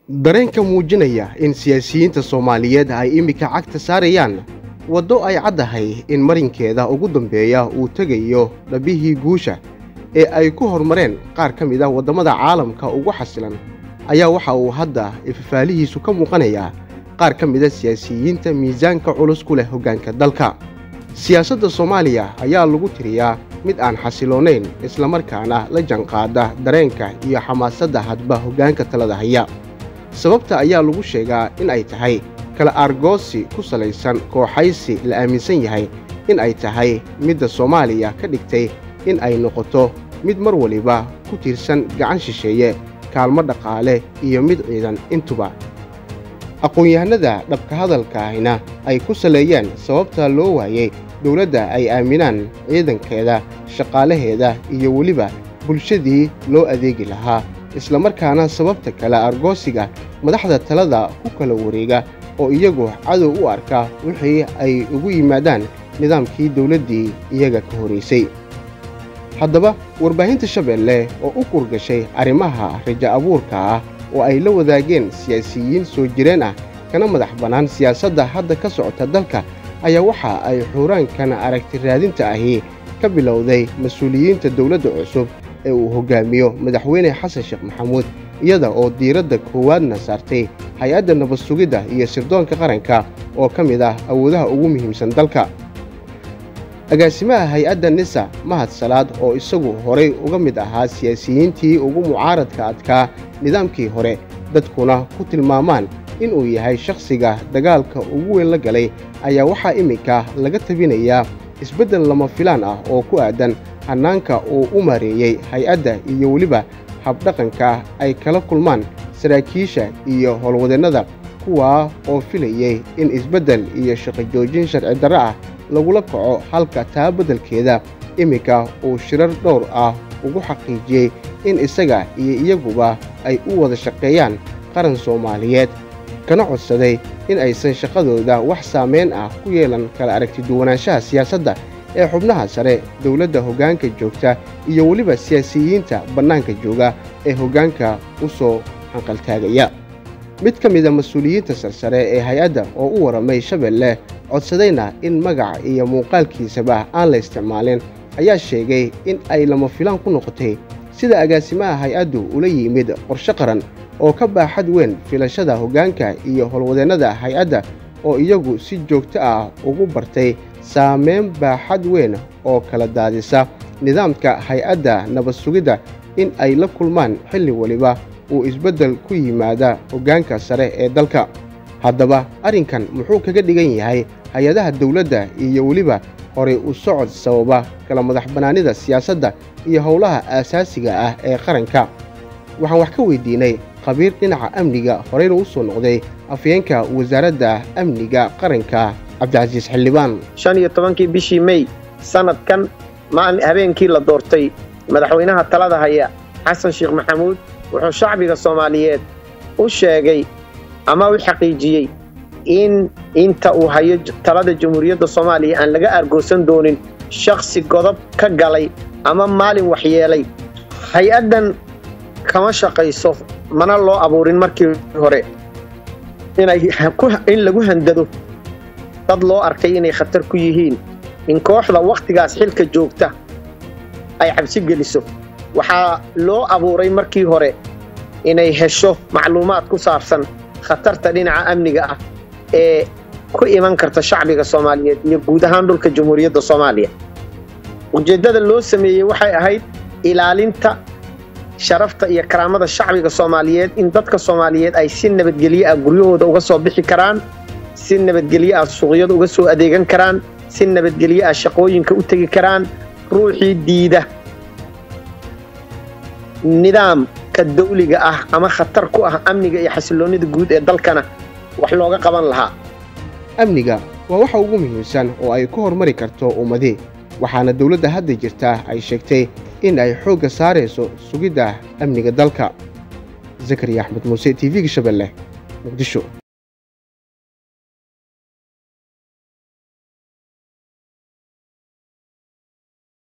dareenka muujinaya in siyaasiyiinta soomaaliyeed ay iminka cagta saarayaan waddo ay caddahay in marinkeeda ugu dambeeya uu tegayo dhabbihii guusha ee ay ku hormareen qaar ka mid ah waddamada caalamka ugu xasilan ayaa waxa uu hadda ifafaalihiisu ka muuqanayaa qaar ka mida siyaasiyiinta miisaanka culus ku leh hoggaanka dalka siyaasadda soomaaliya ayaa lagu tiriyaa mid aan xasiloonayn islamarkaana la janqaada dareenka iyo xamaasadda hadba hoggaanka talada haya sababta ayaa lagu sheegaa in ay tahay kala aargoosi ku salaysan kooxaysi la aaminsan yahay in ay tahay midda soomaaliya ka dhigtay in ay noqoto mid mar waliba ku tiirsan gacan shisheeye kaalmo dhaqaale iyo mid ciidan intuba aqoon-yahanada dhabka hadalkaahina ay ku saleeyeen sababta loo waayey dowladda ay aaminaan ciidankeeda shaqaalaheeda iyo weliba bulshadii loo adeegi lahaa islamarkaana sababta kale argoosiga madaxda talada ku kala wareega oo iyagu cadow u arka wixii ay ugu yimaadaan nidaamkii dowladdii iyaga ka horraysay haddaba warbaahinta shabeelle oo u kurgashay arrimaha raja abuurka ah oo ay la wadaageen siyaasiyiin soo jireen ah kana madax bannaan siyaasadda hadda ka socota dalka ayaa waxa ay xuuraankan aragti raadinta ahi ka bilowday mas-uuliyiinta dowladda cusub ee uu hoggaamiyo madaxweyne xasan sheekh maxamuud iyada oo diiradda koowaadna saartay hay-adda nabad sugidda iyo sirdoonka qaranka oo ka mid ah awoodaha ugu muhiimsan dalka agaasimaha hay-adda nisa mahad salaad oo isagu horay uga mid ahaa siyaasiyiintii ugu mucaaradka adkaa nidaamkii hore dadkuna ku tilmaamaan inuu yahay shakhsiga dagaalka ugu weyn la galay ayaa waxaa iminka laga tabinayaa isbeddel lama filaan ah oo ku aadan hannaanka uu u maareeyey hay-adda iyo weliba habdhaqanka ay kala kulmaan saraakiisha iyo howlwadeennada kuwaa oo filayey in isbeddel iyo shaqo joojin sharci darro ah lagula kaco halka taa beddelkeeda iminka uu shirar dhowr ah ugu xaqiijiyey in isaga iyo iyaguba ay u wada shaqeeyaan qaran soomaaliyeed kana codsaday in aysan shaqadooda wax saamayn ah ku yeelan kala aragti duwanaanshaha siyaasadda ee xubnaha sare dowladda hoggaanka joogta iyo weliba siyaasiyiinta bannaanka jooga ee hoggaanka u soo hanqaltaagaya mid ka mida mas-uuliyiinta sarsare ee hay-adda oo u warramay shabeelle codsadayna in magaca iyo muuqaalkiisaba aan la isticmaalin ayaa sheegay in ay lama filaan ku noqotay sida agaasimaha hay-addu ula yimid qorshe qaran oo ka baaxad weyn filashada hoggaanka iyo howlwadeennada hay-adda oo iyagu si joogto ah ugu bartay saameyn baaxad weyn oo kala daadisa nidaamka hay-adda nabad sugidda in ay la kulmaan xilli waliba uu isbeddel ku yimaada hoggaanka sare ee dalka haddaba arrinkan muxuu kaga dhigan yahay hay-adaha dowladda iyo weliba horay u socod sababa kala madax bannaanida siyaasadda iyo howlaha aasaasiga ah ee qaranka waxaan wax ka weydiinay khabiir dhinaca amniga horeyna u soo noqday afyeenka wasaaradda amniga qaranka cabdicasiis xildhibaan shan iyo tobankii bishii mey sannadkan maalin habeenkii la doortay madaxweynaha talada haya xasan sheekh maxamuud wuxuu shacbiga soomaaliyeed u sheegay ama u xaqiijiyey in inta uu hayo talada jamhuuriyadda soomaaliya aan laga aargoosan doonin shakhsi godob ka galay ama maalin waxyeelay hay-addan kama shaqayso mana loo abuurin markii hore in lagu handado dad loo arkay inay khatar ku yihiin in kooxda wakhtigaas xilka joogta ay cabsi geliso waxaa loo abuuray markii hore inay hesho macluumaad ku saabsan khatarta dhinaca amniga ah ee ku iman karta shacbiga soomaaliyeed iyo guud ahaan dhulka jamhuuriyadda soomaaliya ujeeddada loo sameeyey waxay ahayd ilaalinta sharafta iyo karaamada shacbiga soomaaliyeed in dadka soomaaliyeed ay si nabadgelyo ah guryahooda uga soo bixi karaan si nabadgelyo ah suuqyada uga soo adeegan karaan si nabadgelyo ah shaqooyinka u tegi karaan ruuxii diida nidaamka dawliga ah ama khatar ku ah amniga iyo xasilloonnida guud ee dalkana wax looga qaban lahaa amniga waa waxa ugu muhiimsan oo ay ku hormari karto ummadii waxaana dowladda hadda jirta ay sheegtay in ay xoogga saarayso sugidda amniga dalka zakariya axmed muuse t v-ga shabeelle muqdisho